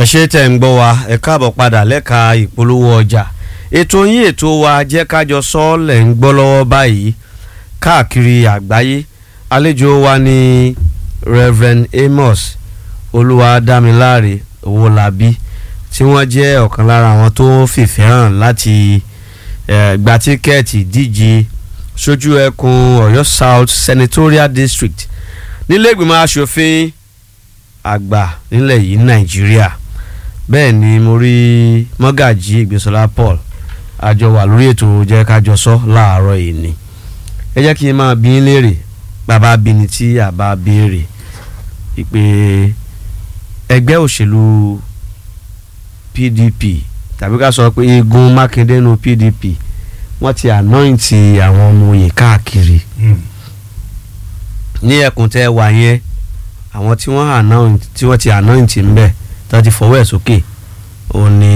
ẹ ṣe tẹ̀ ń gbọ́ wa ẹ káàbọ̀ padà lẹ́ka ìpolówó ọjà ètò yín ètò wa jẹ́ kájọ sọ́ọ̀lẹ̀ ń gbọ́ lọ́wọ́ báyìí káàkiri àgbáyé àlejò wa ní Reverend Amos Olúwadámiláre Owólabí tí wọ́n jẹ́ ọ̀kan lára àwọn tó fìfẹ́ hàn láti eh, gba tíkẹ́ẹ̀tì díje sójú ẹkùn Ọ̀yọ́ South Senatorial District nílé ìgbìmọ̀ asòfin àgbà nílẹ̀ yìí Nàìjíríà bẹ́ẹ̀ ni mo rí mọ́gàjí ìgbésọ́lá Paul àjọ wà lórí ètò jẹ́ kájọ sọ láàárọ̀ yìí ni ẹ jẹ́ kí n máa bí ń léèrè bàbá bíni tí àbá béèrè ìpè ẹgbẹ́ òṣèlú PDP tàbí ká sọ pé igun Mákindé nu PDP wọ́n ti anointi àwọn ọmọ òye káàkiri ní ẹkùn tẹ́ wà yẹn àwọn tí wọ́n anoint tí wọ́n ti anoint ń bẹ̀ tó ti fọwọ́ ẹ̀ sókè ó ní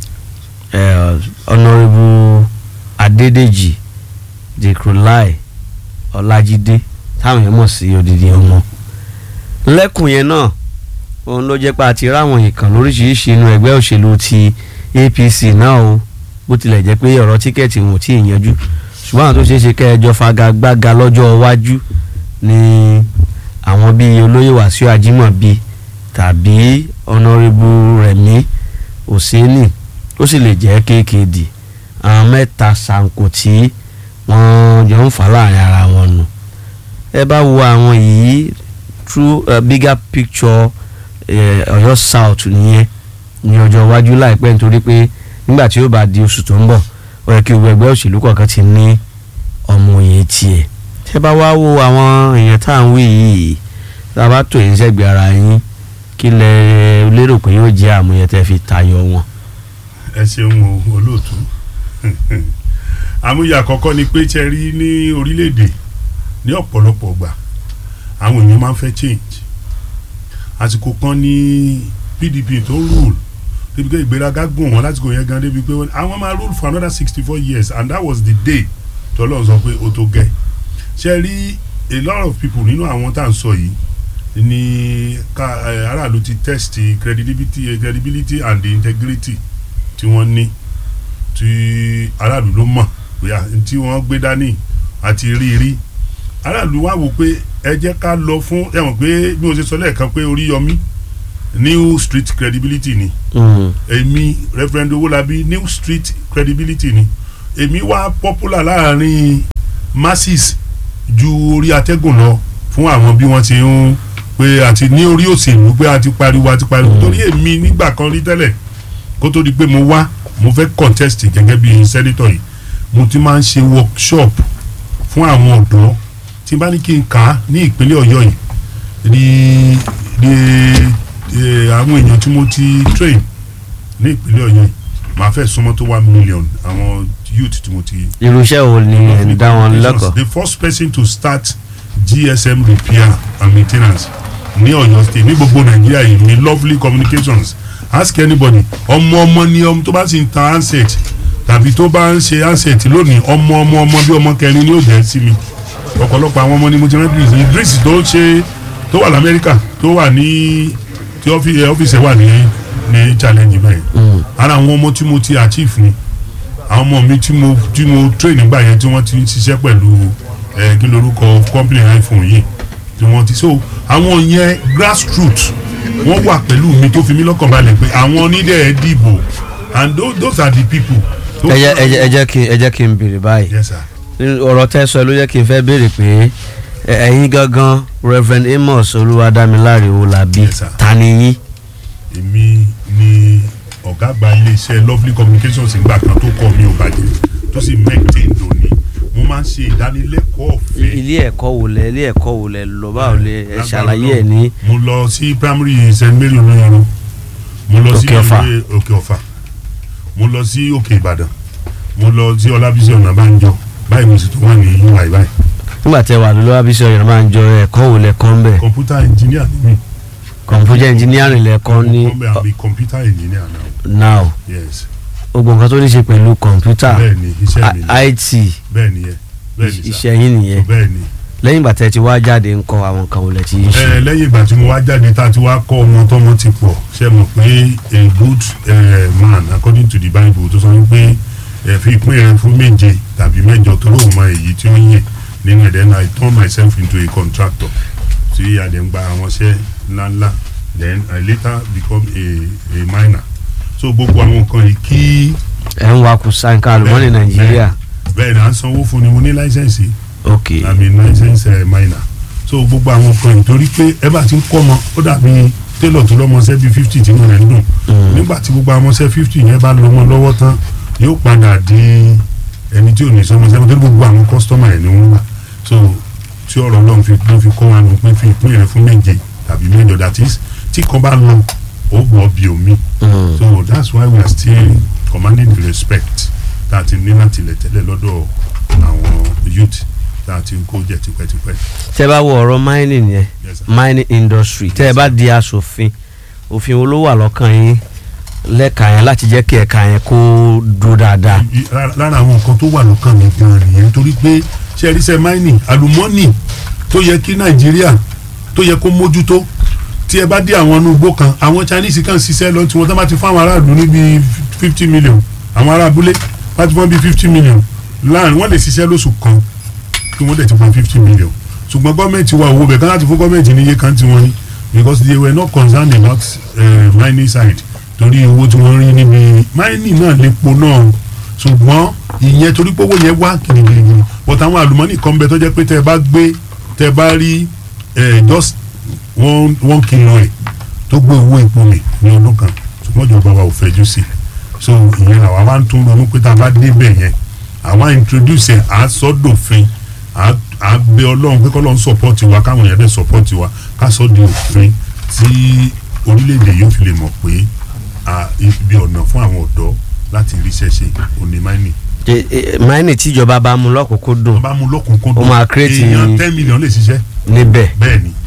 honourable Adédèjì Dìkrúláì Ọlájídé táwọn yẹn mọ̀ sí odidi ọmọ lẹ́kùn yẹn náà òun ló jẹ́ pé a ti ráwọn ìkàn lóríṣiríṣi inú ẹgbẹ́ òṣèlú ti APC náà o bó tilẹ̀ jẹ́ pé ọ̀rọ̀ tíkẹ́ẹ̀tì wọn ò tí ì yanjú ṣùgbọ́n àwọn tó ṣeé ṣe kẹ́ẹ̀jọ fagagbága lọ́jọ́ iwájú ni àwọn bíi olóyè Wàsíù Ajímọ̀bí tàbí ọ̀nàrẹ́bù Rẹ̀mí Òsínì ó sì lè jẹ́ KKD àwọn mẹ́ta ṣàǹkó tí wọ́n jọ ń fà láàrin ara wọn nù ẹ bá wo àwọn yìí through a bigger picture Ọ̀yọ́ South nìyẹn ní ọjọ́ iwájú láìpẹ́ nítorí pé nígbà tí ó bá di oṣù tó ń bọ̀ ó yẹ kí gbogbo ẹgbẹ́ òṣèlú kọ̀ọ̀kan ti ní ọmọ òye tiẹ̀ tẹ́ bá wá wo àwọn èèyàn tá à ń wí yìí tá a bá tò yín sẹ́gbẹ̀ẹ́ ara yín kí lẹ lérò pé yóò jẹ́ àmúyẹ tẹ́ fi tayọ wọn. ẹ ṣeun o olóòtú àmúyẹ àkọ́kọ́ ni pé ṣe rí ní orílẹ̀-èdè ní ọ̀pọ̀lọpọ̀ gbà àwọn èèyàn máa ń fẹ́ change àsìkò kan ní PDP tó rule débi pé ìgbéraga gùn wọn lásìkò yẹn gan débi pé àwọn máa rule for another sixty four years and that was the day tọ́lọ́ sọ pé ó tó gẹ́ ṣe rí a lot of people nínú àwọn tá à ń sọ yìí ní ká aráàlú ti test credibility credibility and the integrity tí wọ́n ní tí aráàlú ló mọ̀ bóyá tí wọ́n gbé dání àti rí rí aráàlú wá wò pé ẹ jẹ́ ká lọ fún ẹ mọ̀ pé bí mo ṣe sọ lẹ́ẹ̀kan pé Oríyọmí new street credibility ni èmi Reverend Owólabí new street credibility ni èmi wá popular láàrin masses ju orí atẹ́gùn lọ fún àwọn bí wọ́n ti ń pé àti ní orí òṣèlú pé a ti pariwo a ti pariwo torí èmi nígbà kan rí tẹ́lẹ̀ kó tó di pé mo wá mo fẹ́ contest gẹ́gẹ́ bí senator yìí mo ti máa ń ṣe workshop fún àwọn ọ̀dọ́ tí n bá ní kí n kà á ní ìpínlẹ̀ ọ̀yọ́ yìí ní ní àwọn èèyàn tí mo ti train ní ìpínlẹ̀ ọ̀yọ́ yìí màá fẹ́ súnmọ́ tó one million àwọn youth tí mo ti. irúṣẹ́ wo ni ẹ̀ ń dá wọn lẹ́kọ̀ọ́. the first person to start GSM repair and maintenance ní ọ̀yọ́ state ní gbogbo nàìjíríà yìí ní lovely communications ask anybody ọmọ ọmọ ni ọmọ tó bá sì ń ta handset tàbí tó bá ń ṣe handset lónìí ọmọ ọmọ ọmọ bí ọmọ kẹrin ni ó jẹ́ sí mi ọ̀pọ̀lọpọ̀ àwọn ọmọ ni mo ti rẹ́ Idris Idris tó ṣe tó wà lamẹ́ríkà tó wà ní tí ọ́fíìsì ẹ̀ wà ní ní challenge bẹ́ẹ̀ ara àwọn ọmọ tí mo ti achieve ni àwọn ọmọ mi tí mo tí mo train nígbà yẹn tí wọ́n ti ń ṣiṣẹ́ pẹ̀lú ẹ̀ kí lorúkọ company iPhone yìí tí wọ́n ti so àwọn yẹn grassroots wọ́n wà pẹ̀lú mi tó fi mí lọ́kàn balẹ̀ pé àwọn onídẹ̀ẹ́ dìbò and those, those are the people. ẹ jẹ́ ẹ jẹ́ kí ẹ jẹ́ kí n béèrè báyìí yes sir ọ̀rọ̀ tẹ́ sọ ló jẹ́ kí n fẹ́ béèrè pé ẹ̀yin gangan Reverend Amos Olúwadámiláre Owólabí Yes, sir. ta ni yín. èmi ni ọ̀gá àgbà iléeṣẹ́ lovely communications ìgbà kan tó kọ́ mi ò bàjẹ́ tó sì maintain lónìí mo máa ń ṣe ìdánilẹ́kọ̀ọ́ ọ̀fẹ́. ilé ẹ̀kọ́ wo lẹ ilé ẹ̀kọ́ wo lẹ lọ báwo lẹ ẹ ṣàlàyé ẹ̀ ní. mo lọ sí primary st mary olóyọrọ mo lọ sí Òkè Ọ̀fà. ilé òkè ọ̀fà mo lọ sí òkè ìbàdàn mo lọ sí ọlábísí ọ̀nàbánjọ báyìí mo sì tún wà ní ui báyìí nígbà tẹ́ wà lọ́wọ́ abisi ọ̀yọ́ máa ń jọ ẹ̀kọ́ wo lẹ kọ́ ń bẹ̀ computer engineer ni mi computer engineering lẹ kọ́ ní mo kọ́ bẹ́ẹ̀ àbí computer engineer now now yes gbogbo nǹkan tó ní ṣe pẹ̀lú computer bẹ́ẹ̀ ni iṣẹ́ mi ni I- IT bẹ́ẹ̀ ni yẹ bẹ́ẹ̀ ni sir iṣẹ́ yín nìyẹn bẹ́ẹ̀ ni lẹ́yìn ìgbà tẹ́ ti wá jáde ń kọ́ àwọn nǹkan wọlé tí ń ṣe. ẹ lẹ́yìn ìgbà tí mo wá jáde tá a ti wá kọ́ ọmọ tọ́mọ ti pọ̀ ṣe mọ̀ pé a good uh, man according to the bible tó sọ wípé ẹ fi ìpín rẹ fún méje tàbí mẹ́jọ tó lóun mọ èyí tí ó ń yẹ nínú ẹ̀ then I turn myself into a contractor tí a dẹ̀ ń gba àwọn iṣẹ́ ńláńlá then I later become a a miner so gbogbo àwọn nǹkan yìí kí ẹ̀ ń wakùn sáǹkà àlùmọ́ọ́nì nàìjíríà. bẹ́ẹ̀ ni à ń sanwó fún ni mo ní láísẹ̀nsì ok àmì license uh, minor so gbogbo àwọn kan yìí torí pé ẹ bá ti ń kọ́ ọmọ ó dàbí tailor tó lọ́mọṣẹ́ bíi fifty tí wọ́n rẹ̀ ń dùn nígbà tí gbogbo àwọn ọmọṣẹ́ fifty yẹn bá lọ́mọ lọ́wọ́ tán yóò padà di ẹni tí ò ní sọmọṣẹ́ torí gbogbo àwọn customer ẹ̀ ni wọ́n wà so tí ọ̀rọ̀ náà fi ló fi kọ́ wa nù pé fi ìpín rẹ̀ fún méje tàbí mẹ́jọ that is tí kan bá lọ ó gbọ́ bí omi Mm. so that's why we are still commanding the respect tá a ti ní láti lẹ̀ tẹ́lẹ̀ lọ́dọ̀ àwọn youth tá a ti ń kó jẹ tipẹ́tipẹ́. tẹ́ bá wo ọ̀rọ̀ mining yẹn Yes, sir. mining industry tẹ́ ẹ bá di aṣòfin òfin wo ló wà lọ́kàn yín lẹ́ka yẹn láti jẹ́ kí ẹ̀ka yẹn kó dúró dáadáa. I- lára lára àwọn nǹkan tó wà lọ́kàn mi gan nìyẹn torí pé ṣe rí sẹ́ mining àlùmọ́nì tó yẹ kí nàìjíríà tó yẹ kó mójútó tí ẹ bá dé àwọn inú igbó kan àwọn chinese kan ṣiṣẹ́ lọ tí wọ́n tán bá ti fún àwọn aráàlú ní bíi fifty million àwọn ará abúlé bá ti fún bíi fifty million láàrin wọ́n lè ṣiṣẹ́ lóṣù kan kí wọ́n dẹ̀ ti fún fifty million ṣùgbọ́n gọ́ọ̀mẹ̀ntì wa owó bẹ̀ kán láti fún gọ́ọ̀mẹ̀ntì ní iye kan tí wọ́n ní because they were not concerned about uh, mining side torí owó tí wọ́n rí níbi mining náà lè po náà ṣùgbọ́n ìyẹn torí pé owó yẹn wá kìrìkìrì but àwọn àlùmọ́nì kan bẹ tó jẹ́ pé tẹ́ ẹ bá gbé tẹ́ ẹ bá rí eh, just one one kilo ẹ̀ tó gbé owó epo mi ní ọdún kan ṣùgbọ́n ìjọba wa ò fẹ́jú sí i so ìyẹn làwa wá ń tún ronú pé tá a bá débẹ̀ yẹn àwa introduce ẹ̀ à sọ́dọ̀fin à à bẹ ọlọ́run pé kọ́lọ́run support wa káwọn èèyàn dẹ̀ support wa ká sọ́ di òfin tí orílẹ̀-èdè yóò fi lè mọ̀ pé à, ibi ọ̀nà fún àwọn ọ̀dọ́ láti ríṣẹ́ ṣe òní máìnì E- e- mining tíjọba bá mú lọ́kùnkúndùn wọ́n bá mú lọ́kùnkúndùn Ó máa create- èèyàn ten million lè ṣiṣẹ́ níbẹ̀ bẹ́ẹ̀ ni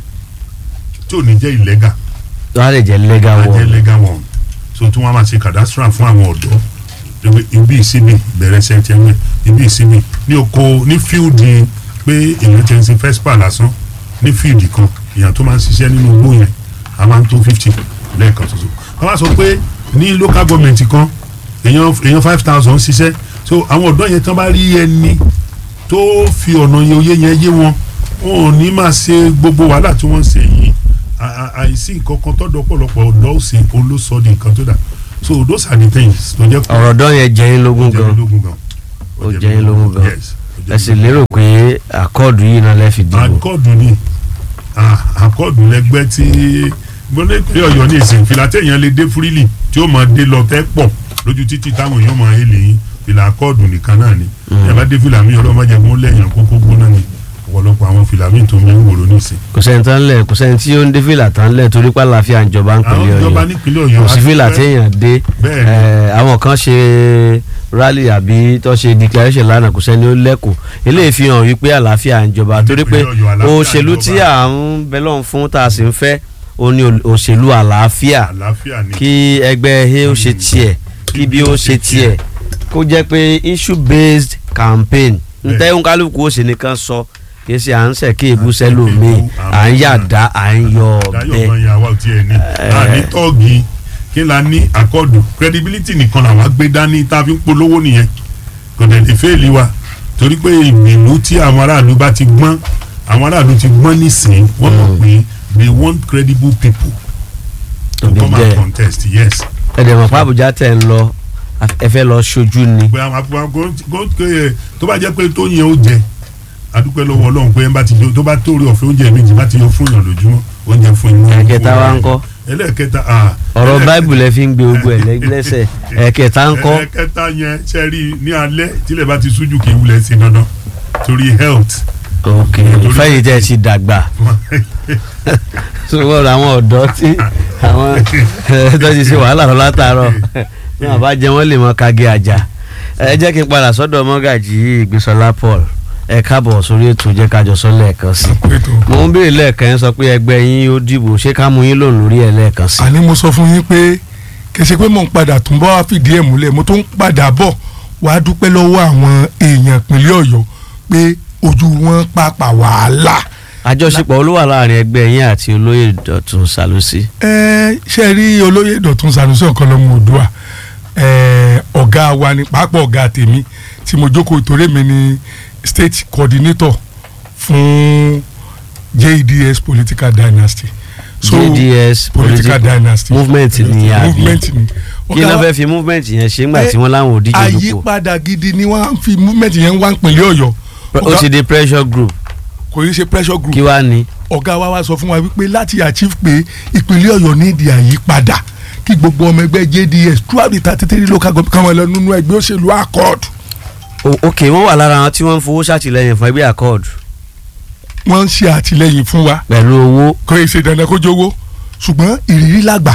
tí ò ní jẹ́ illegal wọ́n á lè jẹ́ legal máa jẹ́ one. legal one so tí wọ́n máa ṣe cadastral fún àwọn ọ̀dọ́ ibi- ibi ìsinmi bẹ̀rẹ̀ sẹ́ńtẹ́mẹ̀ ibi ìsinmi ní oko ní fíìdì pé èèyàn ti ń sin fespa lásán ní fíìdì kan èèyàn tó máa ń ṣiṣẹ́ nínú igbó yẹn a máa ń tó fifty lẹ́ẹ̀kan ṣoṣo wọ́n wá sọ pé ní local government kan èèyàn èèyàn five thousand ṣiṣẹ́ so àwọn ọ̀dọ́ yẹn tán bá rí ẹni tó fi ọ̀nà yẹn oyé yẹn yé wọn wọn ò ní máa ṣe gbogbo wàhálà tí wọ́n ń ṣe yìí À- à- àìsí nǹkan kan tọ́dọ̀ pọ̀lọpọ̀ ọ̀dọ́ òsè olóṣọ́ di nǹkan tó dà so those are the things tó jẹ́ pé ọ̀rọ̀ dán yẹn jẹ́ yín lógún ó jẹ́ gan lógún gan Ó jẹ́ yín lógún gan. yes ó jẹ́ ẹ sì yín lérò pé àkọọdù yìí náà lè fi lógún. dìbò. àkọọdù ni ah, àkọọdù lẹgbẹ́ tí gbọ́dọ̀ ìpínlẹ̀ ọ̀yọ́ ní ìsìn fìlà téèyàn lè dé fúrílì tí ó máa dé lọ tẹ́ pọ̀ lójú títì táwọn èèyàn máa hélè yín fìlà àkọọdù nìkan náà ni ẹ bá dé fìlà mi ọlọ́mọdé mú lẹ́yìn kókó gbóná ni ọ̀pọ̀lọpọ̀ àwọn fìlà mi tó ń bẹ ń wòrò ní ìsìn. kò sẹ́ni tán lẹ̀ kò sẹ́ni tí ó ń dé fìlà tán lẹ̀ torí pé àlàáfíà ìjọba ń àwọn pèlè ìjọba ọ̀yọ́ nípínlẹ̀ ọ̀yọ́ kò sí àti fìlà pé- téèyàn dé Bẹ́ẹ̀ ni. ẹ̀, àwọn kan ṣe rally àbí tó ṣe declaration lánàá kò sẹ́ni ó lẹ́kọ̀ọ́ eléyìí fi hàn wípé àlàáfíà ìjọba torí pé Nípínlẹ̀ Ọ̀yọ́, àlàáfíà òṣèlú tí ìjọba. à ń bẹ lọ́hùn fún tá a sì ń fẹ́ ó ní òṣèlú àlàáfíà àlàáfíà ni kí ẹgbẹ́ a ó ṣe tiẹ̀ kí bí ó ṣe tiẹ̀ kó jẹ́ pé issue based campaign Bẹ́ẹ̀. ntẹ́hún kálukú ó sì nìkan sọ kì í ṣe à ń sẹ̀ kí èbú sẹ́lòmíì à ń yàdá à ń yọ dáyọ̀ ọ̀bẹ. gan yàwá ò tiẹ̀ ní Eh. a ní tọ́ọ̀gì kí la ní àkọọ̀dù credibility nìkan làwọn gbé dání tá a fi ń polówó nìyẹn kò dẹ̀ lè fẹ́ẹ̀lì wa torí pé ìgbìlú tí àwọn aráàlú bá ti gbọ́n àwọn aráàlú ti gbọ́n nísìnyí wọ́n mọ̀ pé they want credible people to Òbí come and bẹ́ẹ̀. contest yes ẹ̀dẹ̀ mọ̀ pé Àbújá tẹ̀ ń lọ ẹ fẹ́ lọ ṣojú ni pé àwọn akpọ̀ tó bá jẹ́ pé tó yẹn ó jẹ adúpẹ́ lọ́wọ́ ọlọ́run pé ẹ bá ti jẹ tó bá tó rí ọ̀fẹ́ oúnjẹ méjì bá ti yọ fún yàn lójúmọ́ oúnjẹ fún inú ẹ̀kẹta wa ń kọ́ ẹlẹ́ẹ̀kẹta ah ọ̀rọ̀ ẹlẹ́ẹ̀kẹta- báìbù lẹ fi ń gbé ogun ẹ̀ lẹ́sẹ̀ ẹ̀kẹta ń kọ́ ẹ̀kẹta yẹn ṣe rí i ní alẹ́ tílẹ̀ bá ti súnjù kì í wulẹ̀ sí dandan torí health ok fẹ́yìí tẹ́ ti dàgbà sọ́wọ́ àwọn ọ̀dọ́ tí àwọn tó ti ṣe wàhálà lọ látàárọ̀ ní àbá jẹ wọ́n lè mọ kage àjà ẹ jẹ́ kí n padà sọ́dọ̀ mọ́gàjì ìgbésọlá Paul ẹ káàbọ̀ sórí ètò jẹ́ kájọ sọ lẹ́ẹ̀kan sí mo ń béèrè lẹ́ẹ̀kan yẹn sọ pé ẹgbẹ́ yín ó dìbò ṣé ká mú yín lòun lórí ẹ̀ lẹ́ẹ̀kan sí. àní mo sọ fún yín pé kì í ṣe pé mò ń padà tún bọ́ wá fìdí ẹ̀ múlẹ̀ mo tún ń padà bọ̀ wá dúpẹ́ lọ́wọ́ àwọn èèyàn ìpínlẹ̀ ọ̀yọ́ pé ojú wọn pàpà wàhálà àjọṣepọ̀ olówà láàrin ẹgbẹ́ yín àti olóyè Dọ̀tun Sàlùsí ẹ ṣe rí olóyè Dọ̀tun Sanusi ọ̀kanlọ́mọ Oòduà ẹ ọ̀gá wa ni pàápàá ọ̀gá tèmi tí mo jókòó ìtòrè mi ni state coordinator fún JDS political dynasty JDS political dynasty movement ni àbí movement ni kí ló fẹ́ fi movement yẹn ṣe ńgbà tí wọ́n láwọn ò díje dupò àyípadà gidi ni wọ́n fi movement yẹn wá ń pínlẹ̀ Ọ̀yọ́ ó ti di pressure group kò yí ṣe pressure group kí wàá ní. ọ̀gá wa wá sọ fún wa wípé láti achieve pé ìpínlẹ̀ Ọ̀yọ́ ní ìdí àyípadà kí gbogbo ọmọ ẹgbẹ́ JDS throughout the thirty three local government kan wọn lọ nínú ẹgbẹ́ òṣèlú accord O- ok wọ́n wà lára àwọn tí wọ́n ń fowó ṣàtìlẹ́yìn fún ẹgbẹ́ accord wọ́n ń ṣe àtìlẹ́yìn fún wa pẹ̀lú owó kò yẹ ṣe dandan kó jówó ṣùgbọ́n ìrírí làgbà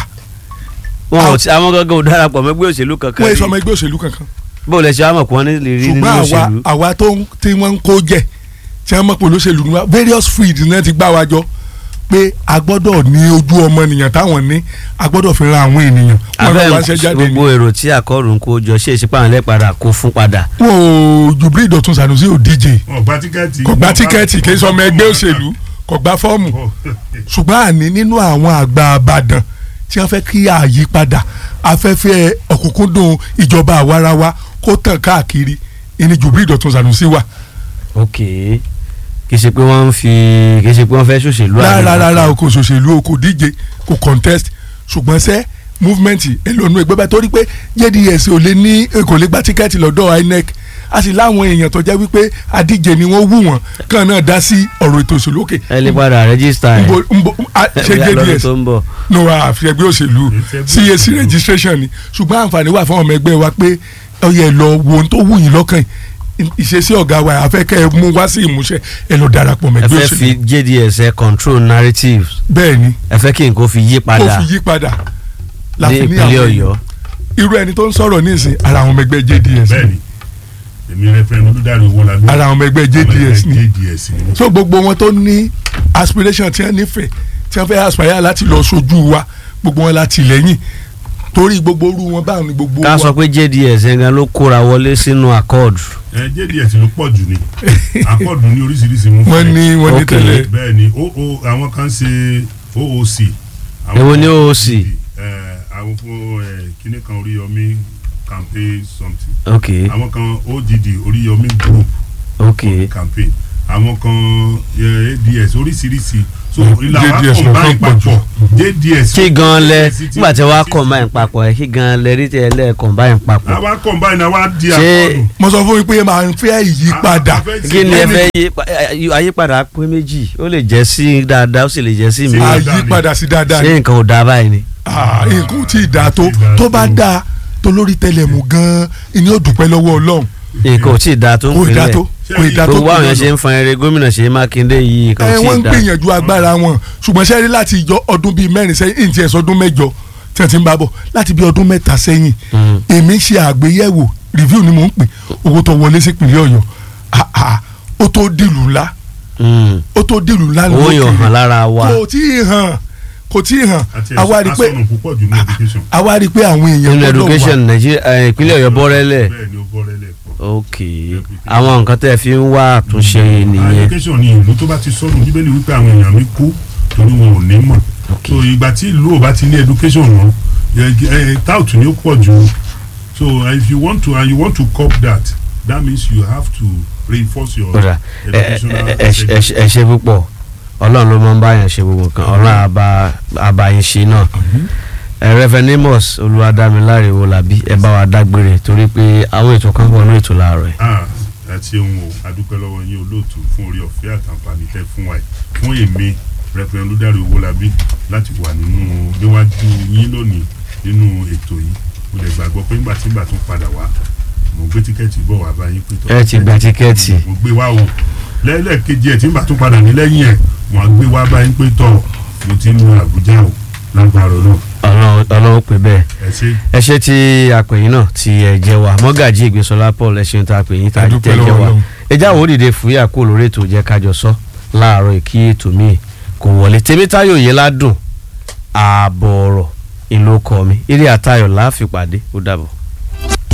wọn ò tí àwọn gángan ò darapọ̀ mọ́ ẹgbẹ́ òṣèlú kankan wọ́n yẹ rí. sọ ọmọ ẹgbẹ́ òṣèlú kankan bó lẹ ṣe wá mọ̀ pé wọ́n ní lè rí nínú ṣùgbọ́n àwa òṣèlú. àwa tó ń tí wọ́n ń kó jẹ tí wọ́n mọ̀ pé olóṣèlú ni wa various fields náà ti gbá wa jọ pé a gbọ́dọ̀ ní ojú ọmọnìyàn táwọn ní a gbọ́dọ̀ fi ran àwọn ènìyàn wọn náà wá ṣe abẹ́ jáde ní. gbogbo èrò tí accord ń kó jọ ṣé ìṣípà àwọn ẹlẹ́pàdà kó fún padà. wọn ò Jubril Dọ̀tun Sanusi ò díje wọn gba tíkẹ́ẹ̀tì. kò gba tíkẹ́ẹ̀tì kì í sọ ọmọ ẹgbẹ́ òṣèlú kò gba fọ́ọ̀mù ṣùgbọ́n àní nínú àwọn àgbà àbàdàn tí wọ́n fẹ́ kí àyípadà afẹ́fẹ́ ọ̀kúnkúndùn ìjọba àwarawa kó tàn káàkiri ìní Jubril Dọ̀tun Sanusi wà. ok kì í ṣe pé wọ́n ń fi kì í ṣe pé wọ́n fẹ́ ṣòṣèlú rárá rárá o kò ṣòṣèlú o kò díje kò contest ṣùgbọ́n sẹ́ movement èlònú ẹgbẹ́ bá torí pé JDS ò lè ní kò lè gba tíkẹ́ẹ̀tì lọ́dọ̀ INEC a sì láwọn èèyàn tó jẹ́ wípé adíje ni wọ́n wù wọ́n kàn náà dá sí ọ̀rọ̀ ètò òṣèlú òkè. ẹ lè padà rẹ́gísítà ẹ̀ nbo nbo a- ṣe bóyá lọ́dún JDS tó ń bọ̀. no àfi ẹgbẹ́ òṣèlú Ẹgbẹ́ CAC registration ni ṣùgbọ́n àǹfààní wà fún ọmọ ẹgbẹ́ wa pé ó yẹ lọ wo ohun tó wù yín lọ́kàn yìí. ìṣesí ọ̀gá wa àfẹ́kẹ́ ẹ mú wá sí ìmúṣẹ ẹ lọ darapọ̀ mọ́ ẹ ẹgbẹ́ fẹ́ fi òṣèlú JDS ẹ control narrative bẹ́ẹ̀ ni ẹ fẹ́ kí nǹkan fi yí kó padà fi yí padà ní láfi ní ìpínlẹ̀ àwọn Ọ̀yọ́. irú ẹni tó ń sọ̀rọ̀ nísìn ara àwọn ọmọ ẹgbẹ́ JDS ni. bẹ́ẹ̀ni èmi rẹfẹrẹndì olùdarí owó la bí. ara àwọn ọmọ ẹgbẹ́ JDS ni JDS ni. so gbogbo wọn tó ní aspiration tí wọ́n nífẹ̀ẹ́ tí wọ́n fẹ́ aspire láti lọ sojú wa gbogbo wọn láti lẹ́yìn torí gbogbo orú wọn báwọn ni gbogbo ká sọ wa pé JDS yẹn gan ló kóra wọlé sínú accord. ẹ JDS ló pọ̀ jù ni akọ́ọ̀dù ní oríṣiríṣi mú wọ́n ní wọ́n ní Ok. tẹ́lẹ̀ bẹ́ẹ̀ ni oo àwọn kan ṣe OOC. àwọn Èwo ni kan- OOC? ẹ, àwọn fún ẹ, kíní kan Oríyọmí campaign something ok àwọn kan OGD Oríyọmí group ok campaign àwọn kan ẹ, ADS oríṣiríṣi so Mm, ìlà wa JDS ló combine kàn pọ̀ jù. papọ̀ JDS. kí gan lẹ JDS ti- nígbà tí wàá ti- combine papọ̀ ẹ kí gan lẹ rí tẹ lẹ combine papọ̀ àwa combine àwa di Ṣé- akọ́ọ̀dù. mo sọ fún yín pé máa ń fẹ́ ìyípadà A- a fẹ́ kí ni ẹ Ẹni- fẹ́ yí pa- ayé- àyípadà pé méjì ó lè jẹ́ sí dáadáa ó sì lè jẹ́ sí mi Sí. àyípadà sí dáadáa ni ṣé nǹkan ò dáa báyìí ni. Ah, nǹkan tí ì dáa tó tó bá dáa tó lórí tẹlẹmù gan-an ìní ò dúpẹ́ lọ́wọ́ Ọlọ́run nǹkan ò tí ì dáa tó ń kò ì dáa pinlẹ̀ tó kò ì dáa tó gbogbo àwọn pinlẹ̀ yẹn ṣe lọ. ń fan eré gómìnà Ṣèyí Mákindé yìí nǹkan ẹ ò tí wọ́n ì ń dáa. gbìyànjú agbára wọn ṣùgbọ́n ṣẹ́rí láti ìjọ ọdún bíi mẹ́rin sẹ́yìn ìǹtí ẹ̀sọ́ ọdún mẹ́jọ tí wọ́n ti ń bá bọ̀ láti bíi ọdún mẹ́ta sẹ́yìn Mm. èmi ń ṣe àgbéyẹ̀wò review ni mò ń pè owó tó wọlé sí ìpínlẹ̀ Ọ̀yọ́ Ah, ah, ó tó dìlù ńlá Mm. ó tó dìlù ńlá owó yóò lókèrè. hàn lára wa kò tí ì hàn kò tí ì hàn àti àwa rí i pé asọ̀nù púpọ̀ jù ní education. àwa rí i pé àwọn èèyàn nínú gbọ́dọ̀ education Nàìjíríà ẹ, ìpínlẹ̀ Ọ̀yọ́ bọ́rẹ́lẹ̀ bẹ́ẹ̀ ni ó bọ́rẹ́lẹ̀ pọ̀. ok àwọn nǹkan tẹ́ ẹ fi ń wá àtúnṣe nìyẹn education ni ìlú tó bá ti sọnù bíbélì wípé àwọn èèyàn mi kú torí wọn ò ní mọ̀ Ok. so ìgbà tí ìlú ò bá ti ní education wọn tout ni ó pọ̀ jù so uh, if you want to and you want to cop that that means you have to reinforce your kódà ẹ educational ẹ- ẹ- ẹ- ẹ ṣe púpọ̀ ọlọ́run ló máa ń báyàn ṣe gbogbo nǹkan ọlọ́run àbá àbáyín ṣe náà ẹ rẹfẹnímọ̀s olúwadámiláre wọlábí ẹ bá wa dágbére torí pé àwọn ètò kan pọ̀ ní ètò láàárọ̀ ẹ̀. ah ẹ ṣeun o adúpẹ́ lọ́wọ́ yín olóòtú fún orí ọ̀fẹ́ àtàǹfààní tẹ́ fún wa yìí fún èmi rẹpẹrẹ olùdarí owólabí láti wà nínú níwájú yín lónìí nínú ètò yìí mo lè gbàgbọ́ pé nígbà tí nígbà tún padà wá mo gbé tíkẹ́ẹ̀tì bọ̀ wá bá yín pé tọ́ ẹ ti gba tíkẹ́ẹ̀tì mo gbé wá o lẹ́lẹ́kejì ẹ̀ tí nígbà tún padà ní lẹ́yìn ẹ̀ mo á gbé wá bá yín pé tọ́ mo ti ń lu Àbújá o lágbára náà ọlọ́run ọlọ́run pè bẹ́ẹ̀ ẹ ṣe ẹ ṣe ti àpèyìn náà ti ẹ jẹ́ wa mọ́gàjì ìgbésọlá paul ẹ ṣeun tá a pè yín tá a Adúpẹ́ tẹ́ jẹ́ lọ́wọ́ wa Ọlọ́run. ẹ jáwọ́ òdìdè fúyà kó lórí ètò jẹ́ kájọ sọ láàárọ̀ kí ètò míì kò wọlé tèmítáyọ̀ yẹn ládùn ààbọ̀ ọ̀rọ̀ ìlú ọkọ mi eré àtayọ̀ láàfin pàdé ó dàbọ̀.